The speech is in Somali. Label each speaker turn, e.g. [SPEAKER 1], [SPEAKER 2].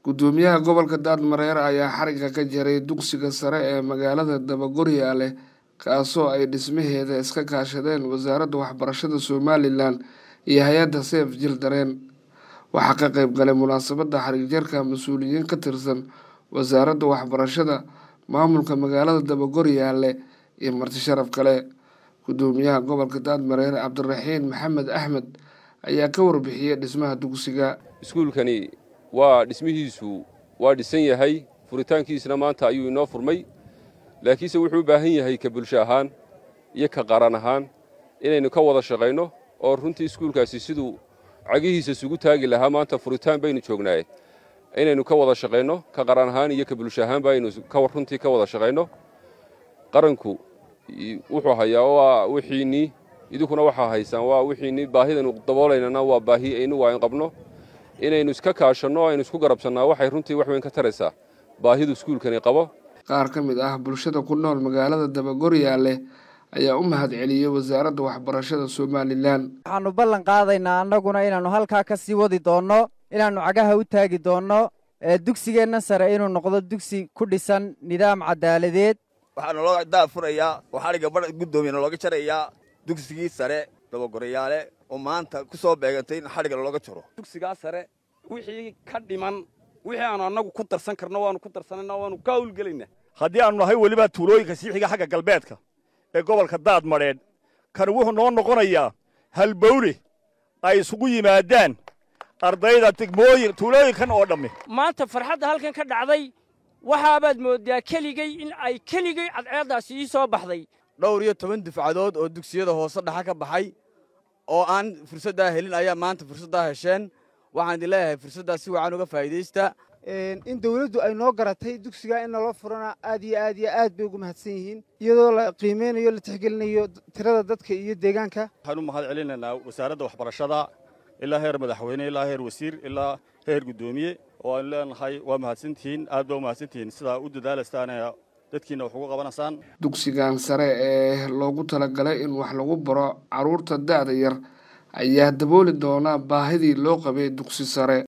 [SPEAKER 1] gudoomiyaha gobolka daadmareer ayaa xariga ka jaray dugsiga sare ee magaalada dabagoryaale kaasoo ay dhismaheeda iska kaashadeen wasaaradda waxbarashada somalilan iyo hay-adda seef jildareen waxaa ka qeyb galay munaasabadda xarigjarka mas-uuliyiin ka tirsan wasaaradda waxbarashada maamulka magaalada dabagoryaale iyo marti sharaf kale gudoomiyaha gobolka daadmareer cabdiraxiin maxamed axmed ayaa ka warbixiyey dhismaha dugsiga
[SPEAKER 2] iskuulkani waa dhismihiisu waa dhisan yahay furitaankiisna maanta ayuu inoo furmay laakiinse wuxuu u baahan yahay ka bulsho ahaan iyo ka qaran ahaan inaynu ka wada shaqayno oo runtii iskuulkaasi siduu cagihiisa isugu taagi lahaa maanta furitaan baynu joognaaye inaynu ka wada shaqayno ka qaran ahaan iyo ka bulsho ahaanba aynu runtii ka wada shaqayno qaranku wuxuu hayaa waa wixiinnii idinkuna waxaa haysaan waa wixiinnii baahidaynu daboolaynana waa baahi aynugu ayn qabno inaynu iska kaashanno aynu isku garabsannaa waxay runtii wax weyn ka taraysaa baahidu iskuulkani qabo
[SPEAKER 1] qaar ka mid ah bulshada ku nool magaalada dabagoryaale ayaa u mahad celiyey wasaaradda waxbarashada somalilan
[SPEAKER 3] waxaannu ballan qaadaynaa annaguna inaannu halkaa ka sii wadi doonno inaannu cagaha u taagi doonno dugsigeenna sare inuu noqdo dugsi ku dhisan nidaam cadaaladeed
[SPEAKER 4] waxaa naloo daafurayaa oo xadhigga badha guddoomiya nalooga jarayaa dugsigii sare dabagorayaale oo maanta ku soo beegantay in xadhigga nalooga jaro
[SPEAKER 5] dugsigaa sare wixii ka dhiman wixii aanu annagu ku darsan karno waannu ku darsanayna waannu ka hawlgelaynaa
[SPEAKER 6] haddii aannu nahay weliba tuulooyinka sii xiga xagga galbeedka ee gobolka daad madheedh kan wuxuu noo noqonayaa halbowle ay isugu yimaadaan ardayda degmooyin tuulooyinkan oo dhammi
[SPEAKER 7] maanta farxadda halkan ka dhacday waxaabaad mooddaa keligay in ay keligay cadceeddaasi ii soo baxday
[SPEAKER 8] dhowr iyo toban dufcadood oo dugsiyada hoose dhaxa ka baxay oo aan fursaddaa helin ayaa maanta fursaddaa hesheen waxaan idin leeyahay fursaddaa si wacan uga faa'iidaysta
[SPEAKER 9] in dawladdu ay noo garatay dugsigaa in naloo furana aad iyo aad iyo aad bay ugu mahadsan yihiin iyadoo la qiimeynayo la tixgelinayo tirada dadka iyo deegaanka
[SPEAKER 6] waxaan u mahad celinaynaa wasaaradda waxbarashada ilaa heer madaxweyne ilaa heer wasiir ilaa heer guddoomiye oo aynu leenahay waa mahadsantihiin aad baa u mahadsantihiin sidaa u dadaalaystaan dadkiina wax ugu qabanaysaan
[SPEAKER 1] dugsigan sare ee loogu talagalay in wax lagu baro carruurta da'da yar ayaa dabooli doona baahidii loo qabay dugsi sare